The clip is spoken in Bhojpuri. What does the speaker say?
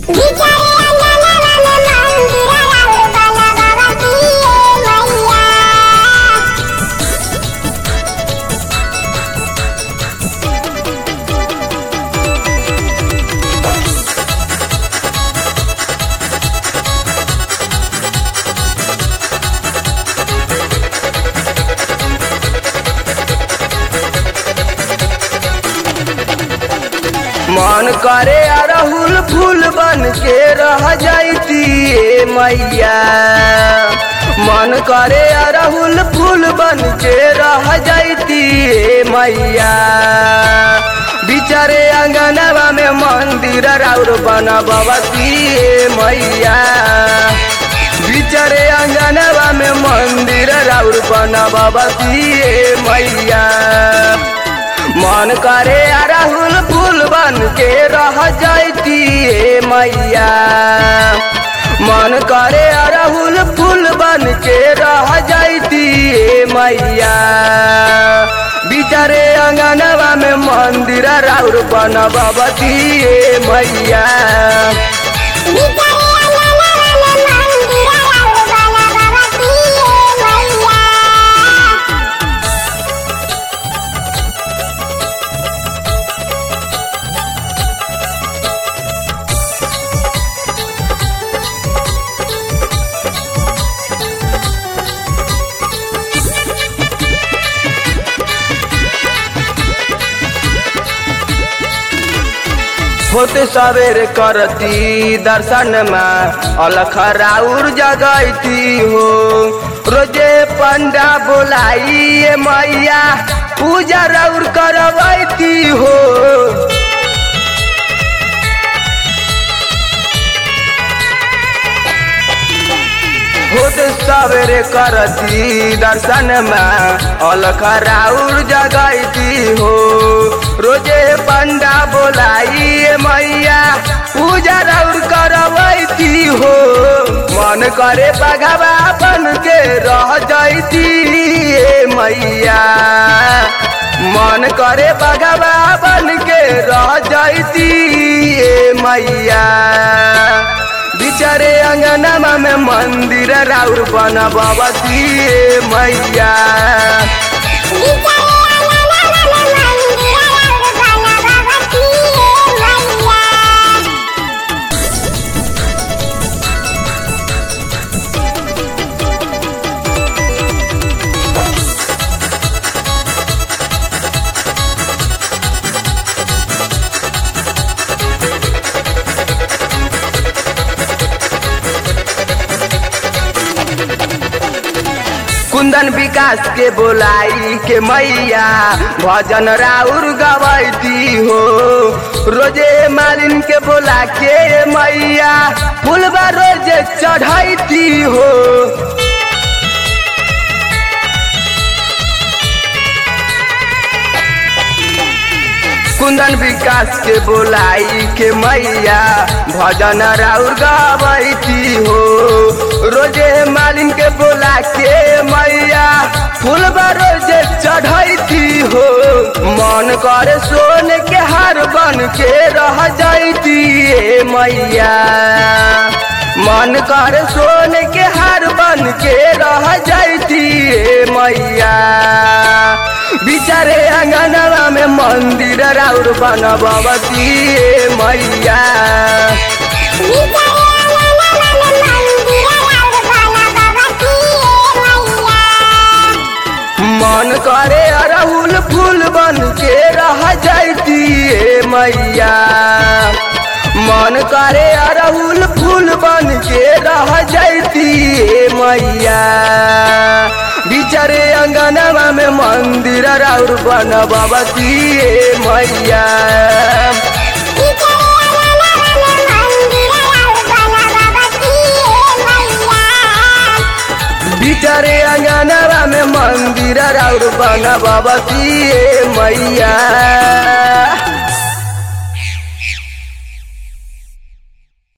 मन करे अरहुल फूल बन के रह जाती ए मैया मन करे अरहुल फूल बन के रह जाती ए मैया बिचारे अंगनवा में मंदिर राउर बनबती ए मैया बिचारे अंगनवा में मंदिर राउर बनबती ए मैया मन करे अरहुल फूल बन के रह जाती ए मैया मन करे अरहुल फूल बन के रह जाती ए मैया बिचारे अंगनवा में मंदिर राउर बनबती ए मैया होते सवेर करती दर्शन में अलख राउर जगैती हो रोजे पंडा बोलाई मैया पूजा राउर करवैती हो खुद सवेरे करती दर्शन में अलख राउर जगैती हो रोजे पंडा बोलाई मैया पूजा राउर करवैती हो मन करे बघवा बन के रह जाती ए मैया मन करे बघवा बन के रह जाती ए मैया बिचारे अंगनमा में मंदिर राउर बनबती ए मैया कुंदन विकास के बोलाई के मैया भजन राउर गवैती हो रोजे मालिन के बोला के मैया फुलबा रोजे चढ़ैती हो कुंदन विकास के बोलाई के मैया भजन राउर गवैती हो रोजे मालिन के बोला के मैया फूलबा रोजे चढ़ैती हो मन करे सोने के हार बन के रह जाती ए मैया मन करे सोने के हार बन के रह जाती ए मैया बिचारे अंगनवा में मंदिर राउर बनबती ए मैया मन करे अरहुल फूल बन के रह जाती ए मैया मन करे अरहुल फूल बन के रह जाती ए मैया बिचारे अंगनवा में मंदिर राउर बनबती ए मैया बिचारे अंगनवा में मंदिर राउर बनबती ए मैया